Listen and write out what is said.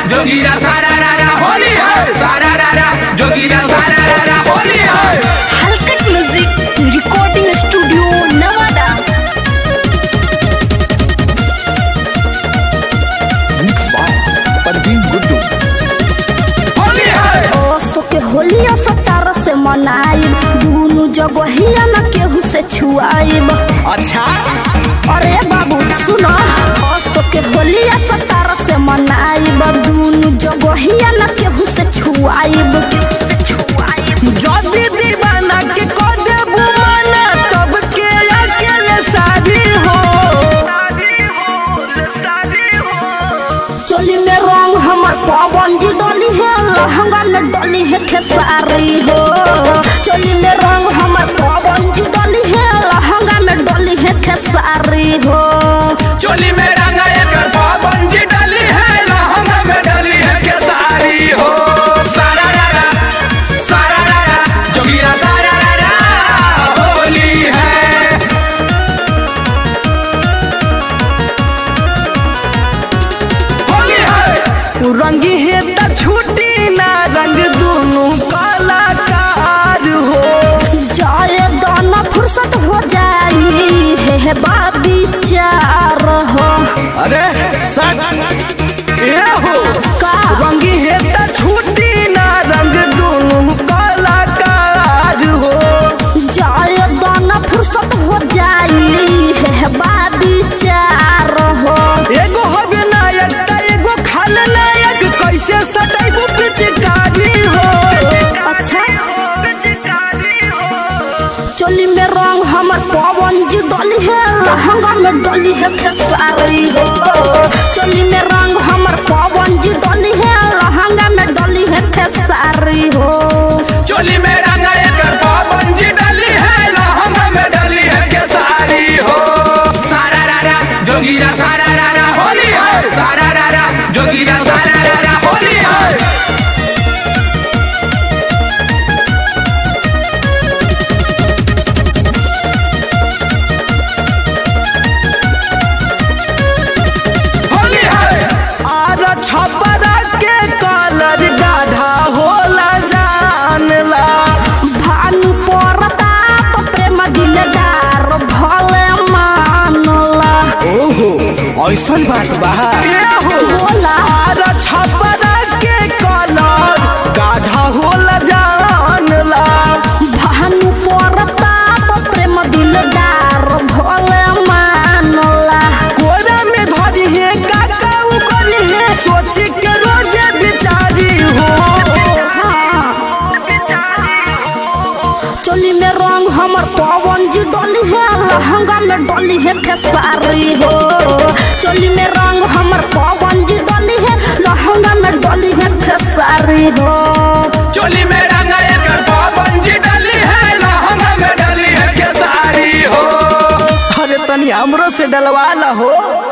जोगीरा सारा रारा होली है सारा रारा जोगीरा सारा रारा होली है हलकट music recording studio Nawada Parveen Guddu Holi है ओसो के होलिया सतार से मनाइब दुनु जगहिया न केहू से छुआइब अच्छा अरे बाबू सुनो ओसो के होलिया सतार से मनाइब दुनु जगहिया न केहू से छुआइब जदी दीवाना के को देबू माना तब के अकेले शादी हो चोली में रंग हमर पवन जी डोली है लहंगा में डोली है खेसारी हो चोली में रंग हमर पवन जी डोली है लहंगा में डोली है खेसारी हो चोली में रंगा एक पाबंदी डली है लहंगा में डली है केसारी हो सारा रारा सारा रारा जोगीरा सारा रारा होली है होली है रंगी है त छूटी ना रंग दोनों कलाकार हो जाए दाना फुर्सत हो जाई है, है बाबी चार हो अरे सट ए हो का रंगी है त छूटी ना रंग दोनों कलाकार हो जाए दाना फुर्सत हो जाई है, है बाबी चार हो एगो हवे नायक त एगो खाल नायक कैसे सटैबू पिचकारी हो अच्छा चोली में रंग हमर पवन जी डोली है लहंगा में डोली है खेसारी हो चोली में रंग हमर पवन जी डोली है लहंगा में डोली है खेसारी हो चोली में रंगा एक पाबंदी डली है लहंगा में डली है केसारी हो सारा रारा जोगीरा सारा रारा होली है सारा रारा जोगीरा सारा रारा होली है होली है आर छपरा के कलर गाढ़ा होला जानला भानु परताप प्रेम दिलदार भले मानला ओहो ऐसन बात बा बोला आर छपरा के कलर गाढ़ा होला जानला भानु परताप प्रेम दिलदार भले मानला कोरा में धरी है काका उगली है सोची के रोजे बिचारी हो चोली में रंग हमर पवन जी डोली है लहंगा में डोली है खेसारी हो चोली में रंग हमर पवन जी डोली है लहंगा में डोली है खेसारी हो चोली में रंगा एक पाबंदी डली है लहंगा में डली है केसारी हो अरे तनी हमरो से डलवा ला हो